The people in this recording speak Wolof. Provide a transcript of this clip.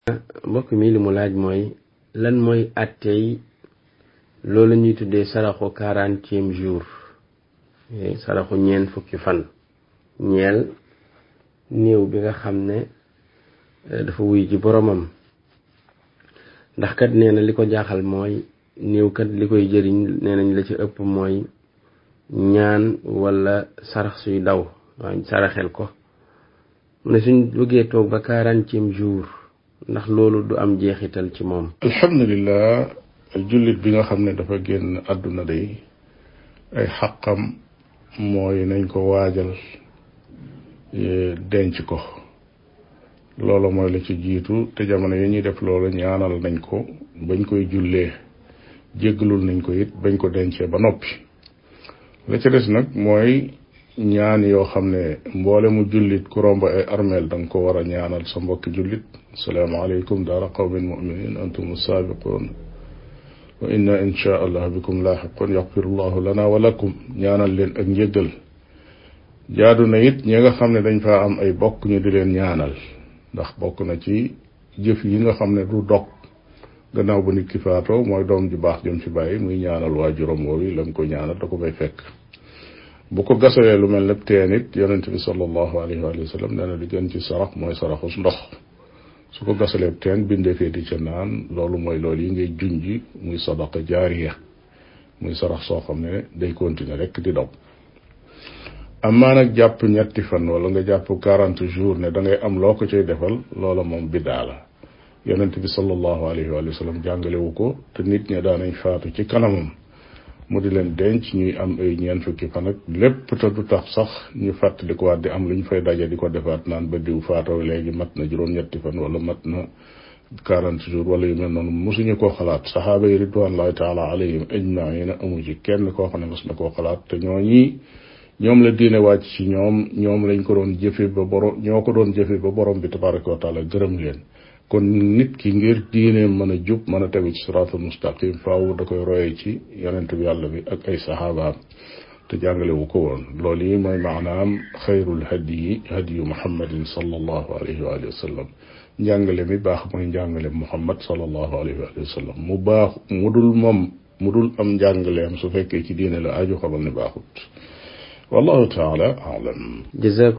mbokk mi li mu laaj mooy lan mooy attey loolu ñuy tuddee saraxu quarantième jour saraxu ñeen fukki fan ñeel néew bi nga xam ne dafa wuy ji boromam ndax kat nee na li ko jaaxal mooy néew kat li koy jëriñ nee nañ la ci ëpp mooy ñaan wala sarax suy daw waaw saraxel ko mu ne suñ bëggee toog ba quarantième jour ndax loolu du am jeexital ci moom alhamdulilah jullit bi nga xam ne dafa génn àdduna day ay xaqam mooy nañ ko waajal denc ko loolu mooy la ci jiitu te jamono yi ñuy def loolu ñaanal nañ ko bañ koy jullee jéggalul nañ ko it bañ ko dencee ba noppi la ca des nag mooy ñaan yoo xam ne mboole mu jullit ku romb ay armeel da nga ko war a ñaanal sa mbokki jullit asalaamaaleykum daara qawmin muminin antum saabiqun wa inna insha allah bikum laaxiqun yaxfirullahu lana wa lakum ñaanal leen ak njéggal jaadu na it ñi nga xam ne dañ faa am ay bokk ñu di leen ñaanal ndax bokk na ci jëf yi nga xam ne du dog gannaaw bu nit ki faatoo mooy doom ju baax jëm ci bàyyi muy ñaanal waajuram woowi la mu ko ñaanal da ko fay fekk bu ko gasalee lu mel ne teen it yonent bi sallallahu alayhi wa sallam nee na li gën ci sarax mooy saraxus ndox su ko gasalee teen bindee fee di ca naan loolu mooy loolu yi ngay junji muy sadaqa jaariya muy sarax soo xam ne day continuer rek di daw amaa nag jàpp ñetti fan wala nga jàpp quarante jours ne da ngay am loo ko cay defal loola moom biddaa la yonent bi sallallahu alayhi wa sallam jàngalewu ko te nit ña daanañ faatu ci kanamam mu di leen denc ñuy am ay ñeent fukki fan ak lépp te du tax sax ñu fàttali ko waat di am lu ñu fay daje di ko defaat naan ba diw faatoo léegi mat na juróom-ñetti fan wala mat na quarante jours wala yu mel noonu mosuñu koo xalaat saxaaba yi ridwanullahi taala alayhim ajmaina amu ci kenn koo xam ne mos na koo xalaat te ñoo ñii ñoom la diine wàcc ci ñoom ñoom lañ ko doon jëfe ba borom ñoo ko doon jëfe ba borom bi tabaraka wa taala gërëm leen kon nit ki ngir diine mën a jub mën a tegu ci siraatul mustaqim faaw da koy royee ci yonent bi yàlla bi ak ay saxaabaam te jàngale wu ko woon loolu yi mooy maanaam xayrul hadiyi hadiyu muhammadin sallallahu alayhi wa alihi wa sallam njàngale mi baax mooy njàngale muhammad sallallahu alayhi wa sallam mu baax mu dul moom mu dul am njàngaleem su fekkee ci diine la aju xamal ne baaxut wallahu taala alam